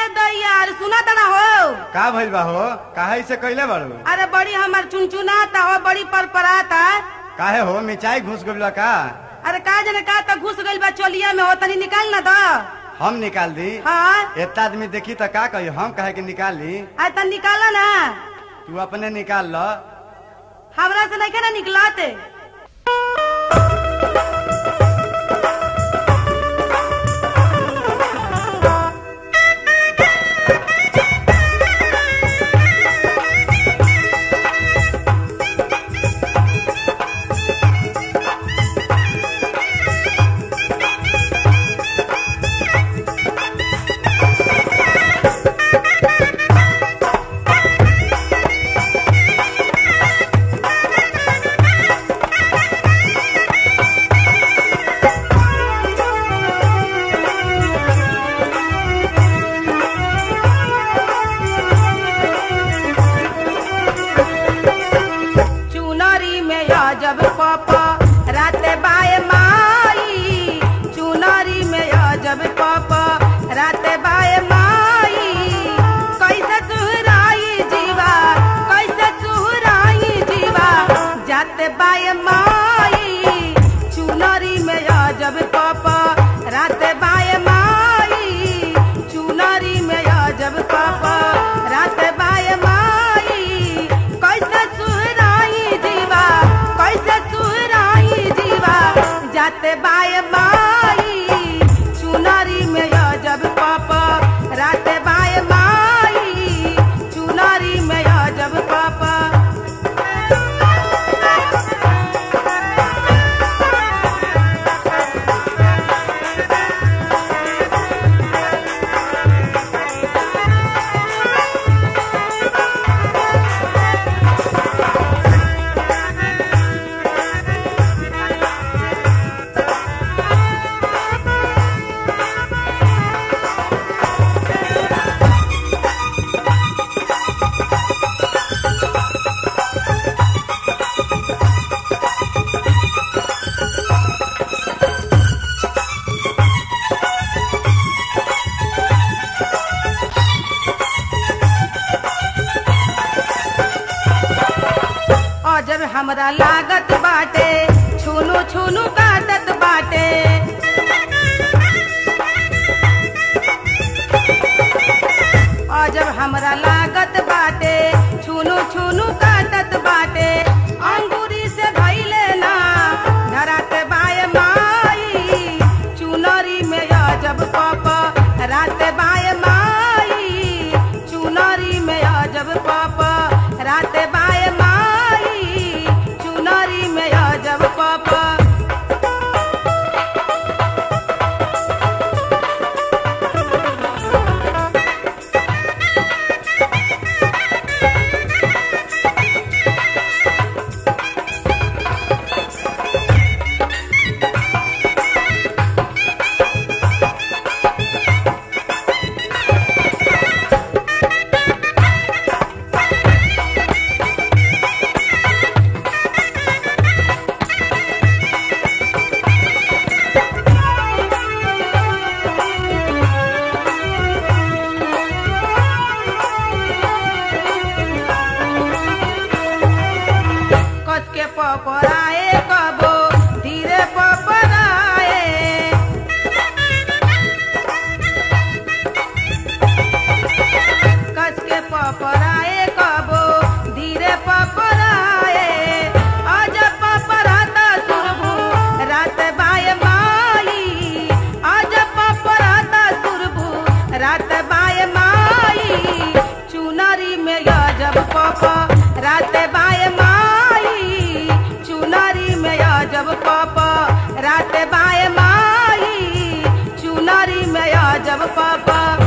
दैया अरे सुना तना हो का भइल बा हो काहे से कइले बाड़ू अरे बड़ी हमर चुनचुनाता हो बड़ी परपराता काहे हो मिचाई घुस गइल बा का अरे का जने का त घुस गइल बा चोलिया में हो तनी निकाल ना द हम निकाल दी हाँ एतना आदमी देखी त का कही हम काहे के निकाली आ तनी निकाला ना तू अपने निकाल ल हमरा से नहीं ना निकलाते चुनरी में अजब पापा राते बाए माई चुनरी में अजब पापा राते बाए माई कैसे सुहराई जीवा कैसे सुहराई जीवा जाते बाए माई चुनरी में अजब पापा राते बाए माई चुनरी में अजब पापा राते बाए माई कैसे सुहराई जीवा कैसे सुहराई जीवा जाते बाए माई चुनरी में अजब पापा राते बाए माई चुनरी में अजब पापा और जब हमरा लागत बाटे छुनु छुनु काटत बाटे और जब हमरा लागत बाटे छुनु छुनु काटत बाटे अंगूरी से धैले ना धरात बाय माई चुनरी में अजब पाप रात बाय माई चुनरी में अजब पाप रात बाय माई चुनरी में अजब पाप कस के पपराए कबो धीरे पपराए कस के पपराए कबो धीरे पपराए आज पपराता सुरभु रात बाय माई आज पपराता सुरभु रात बाय माई चुनरी में गजब पप रात बाय माई चुनरी में अजब पप रात बाय माई चुनरी में अजब पप